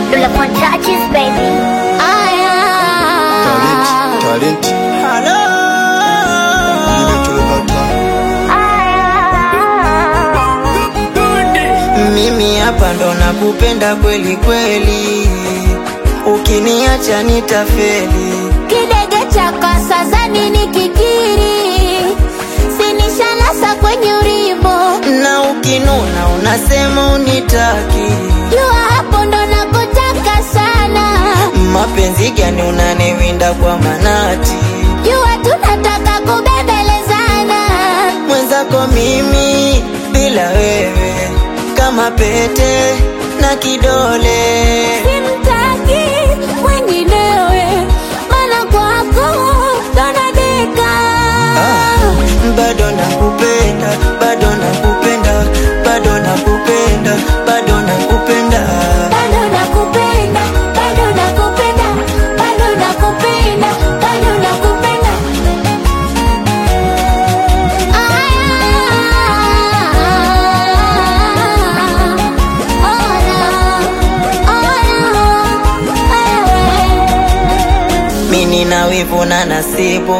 Pull up on touches, baby. Talent, talent. Nimetulipata. Mimi hapa ndo nakupenda kweli kweli, ukiniacha nitafeli. Kidege cha kasa zani ni kikiri, sinishanasa kwenye urimbo, Na ukinuna unasema unitaki, jua hapo ndo nakutaka sana, mapenzi gani unaniwinda kwa manati? jua tunataka kubembelezana, Mwenzako mimi bila wewe kama pete na kidole simtaki mwenginewe, mana kwako ndo nadeka. Ah, bado nakupenda, bado nakupenda, bado nakupenda, bado nakupenda. Bado nakupenda, bado nakupenda, bado nakupenda, bado nakupenda. Mimi na wivu na nasibu,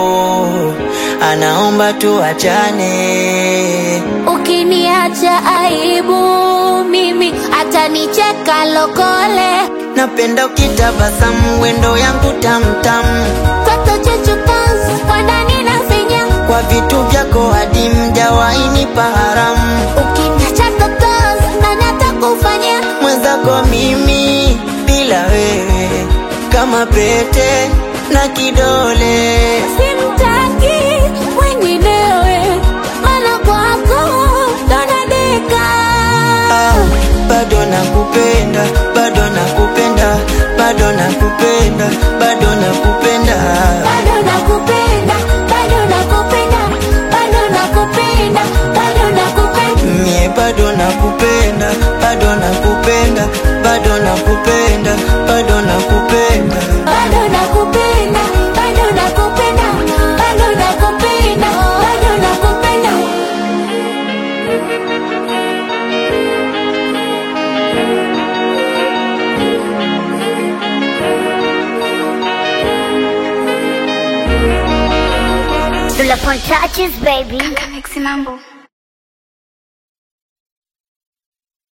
anaomba tuachane. Ukiniacha aibu, mimi atanicheka lokole. Napenda ukitabasamu, wendo yangu tamtam, Toto chechu pants, kwa ndani na finya. kwa vitu vyako hadi mjawahi nipa haramu. Ukiniacha totos, na natakufanyia. Mwenzako mimi bila wewe kama pete na kidole. Simtaki mwenginewe, mana kwako ndo nadeka. Ah, bado nakupenda, bado nakupenda, bado nakupenda, bado nakupenda. Bado nakupenda, bado nakupenda, bado nakupenda, bado nakupenda. Mie bado nakupenda, bado nakupenda, bado nakupenda, bado nakupenda. Bado nakupenda, bado nakupenda, bado nakupenda, bado nakupenda. Pull up on touches, baby. Mixi mambo.